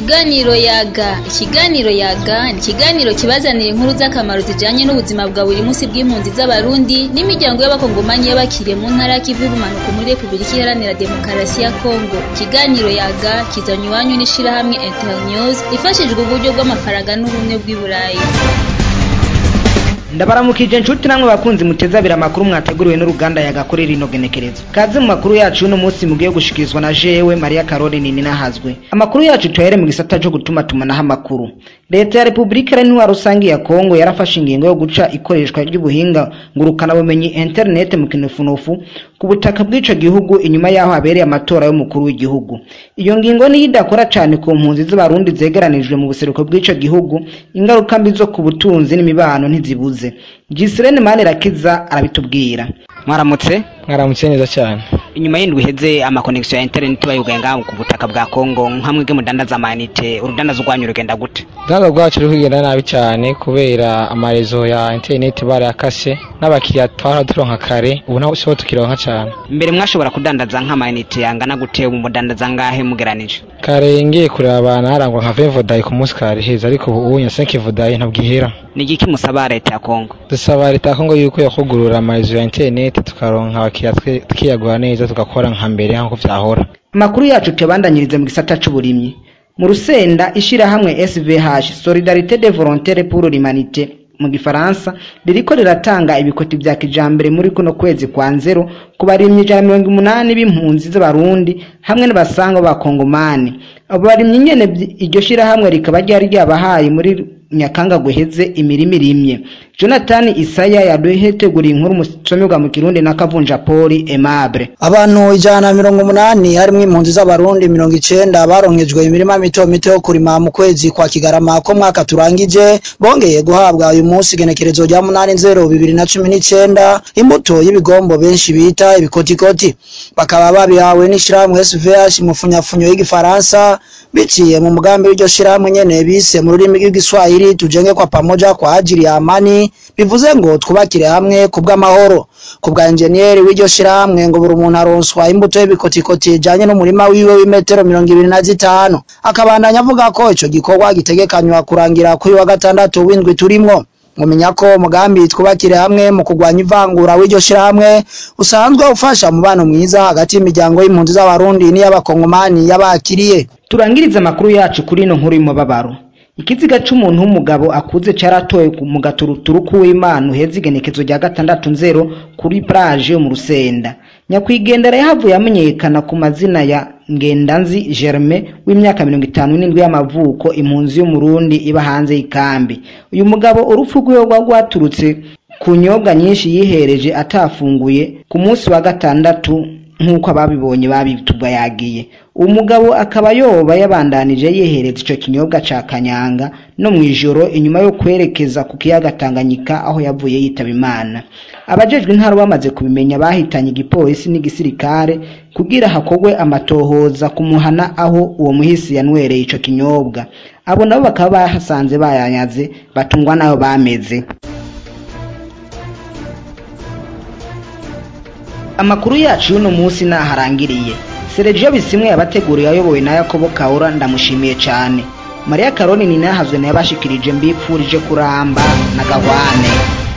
Ikiganiro yaga ikiganiro yaga ni ikiganiro kibazanira inkuru z'akamaro zijanye n'ubuzima bwa buri munsi bw'impunzi z'abarundi n'imiryango y'abakongomanyi y'abakiriye mu ntara y'ikivu y'ubumanuko muri Republika Iharanira Demokarasi ya Kongo ikiganiro yaga kizanywe iwanyu n'ishirahamwe Internews ifashijwe uburyo bw'amafaranga n'ubumwe bw'i Burayi ndabaramukije nshuti namwe bakunzi muteza abiri amakuru mwateguriwe n'uruganda yagakorera ino genekerezo kaze mu makuru yacu y'uno munsi mugiye gushikirizwa na jewe Maria Caroline nini nahazwe amakuru yacu tuhere mu gisata cyo gutuma tumanaho amakuru leta ya repubulika iharanira rusange ya kongo yarafashe ingingo yo guca ikoreshwa ry'ubuhinga ngurukana bumenyi internet mu kinufunufu ku butaka bw'ico gihugu inyuma yaho habereye amatora y'umukuru w'igihugu iyo ngingo niyo idakora cane ku mpunzi z'abarundi zegeranijwe mu buseruko bw'ico gihugu ingaruka mbi zo ku butunzi n'imibano ntizibuze Gisirene Manirakiza arabitubwira mwaramutse mwaramutse neza cyane inyuma y'indwi iheze amakonegisiyo ya interineti bayugaye ngaho ku butaka bwa kongo nka mwebwe mudandaza amayinite urudandaza rwanyu rugenda gute uruganda rwacu ruri kugenda nabi cyane kubera amarezo ya interineti barayakase n'abakiriya twahora turonka kare ubu naho siho tukironka cyane mbere mwashobora kudandaza nk'amayinite yangana gute ubu mudandaza ngahe mugeranije kare ngiye kureba abantu harangwa nka vevodayi ku munsi kare heza ariko ubu nyasenke vodayi ntabwihera ni igiki musaba leta ya kongo dusaba leta ya kongo yuko yakugurura amarezo ya interineti tukaronka abakiriya tukiyagura neza tugakora nka mbere nk'uko vyahora amakuru yacu tuyabandanyirize mu gisata c'uburimyi mu rusenda ishirahamwe SVH Solidarité des Volontaires pour l'Humanité mu gifaransa ririko riratanga ibikoti vya kijambere muri kuno kwezi kwa nzero ku barimyi ijana mirongo umunani b'impunzi z'abarundi hamwe n'abasanga b'abakongomani abo barimyi nyene iryo shirahamwe rikaba ryari ryabahaye muri nyakanga guheze imirima irimye jonathan isaya yaduheteguriye inkuru musomerwa mu kirundi na kavunja poli aimable abantu ijana na mirongo umunani harimwo impunzi z'abarundi mirongo icenda baronkejwe imirima mito mito yo kurima mu kwezi kwa kigarama ko mwaka turangije bongeye guhabwa uyu munsi igenekerezo rya munani nzero bibiri na cumi n'icenda imbuto y'ibigombo benshi bita ibikotikoti bakaba babihawe n'ishirahamwe svh mu funyafunyo y'igifaransa biciye mu mugambi w'iryo shirahamwe nyene bise mu rurimi rw'igiswahili tujenge kwa pamoja kwa ajili ya amani bivuze ngo twubakire hamwe ku bw'amahoro ku bwa enjeniyeri w'iryo shirahamwe ngo buri umuntu aronswa imbuto y'ibikotikoti ijanye n'umurima wiwe w'imetero mirongo ibiri na zitanu akabandanya avuga ko ico gikorwa gitegekanywa kurangira kuri wa gatandatu w'indwi turimwo mumenya ko umugambi twubakire hamwe mu kurwanya ivangura w'iryo shirahamwe usanzwe ufasha umubano mwiza hagati y'imiryango y'impunzi z'abarundi n'iy'abakongomani y'abakiriye turangirize amakuru yacu kuri ino nkuru y'umubabaro ikiziga c'umuntu w'umugabo akuze caratowe mu gaturuturu k'uwimana uheze igenekezo rya gatandatu nzero kuri plage yo mu rusenda nyakwigendera yahavuye amenyekana ku mazina ya ngendanzi germain w'imyaka mirongo itanu n'indwi y'amavuko impunzi y'umurundi iba hanze y'ikambi uyu mugabo urupfu rwiwe rwa rwaturutse ku nyobwa nyinshi yihereje atafunguye ku munsi wa gatandatu nk'uko ababibonye babitubwa yagiye uwo mugabo akaba yoba yabandanije yihereza ico kinyobwa ca kanyanga no mw'ijoro inyuma yo kwerekeza ku kiyaga Tanganyika aho yavuye yitaba imana abajejwe intara bamaze kubimenya bahitanye igipolisi n'igisirikare kugira hakogwe amatohoza kumuhana aho uwo muhisi yanwereye ico kinyobwa abo nabo bakaba bahasanze bayanyaze batungwa nayo bameze amakuru yacu y'uno munsi naharangiriye Sergio Bisimwe yabateguriye ayobowe na Yakobo Kaura ndamushimiye cyane Maria Karoni ni nahazwe nayo bashikirije mbipfurije kuramba na gahwane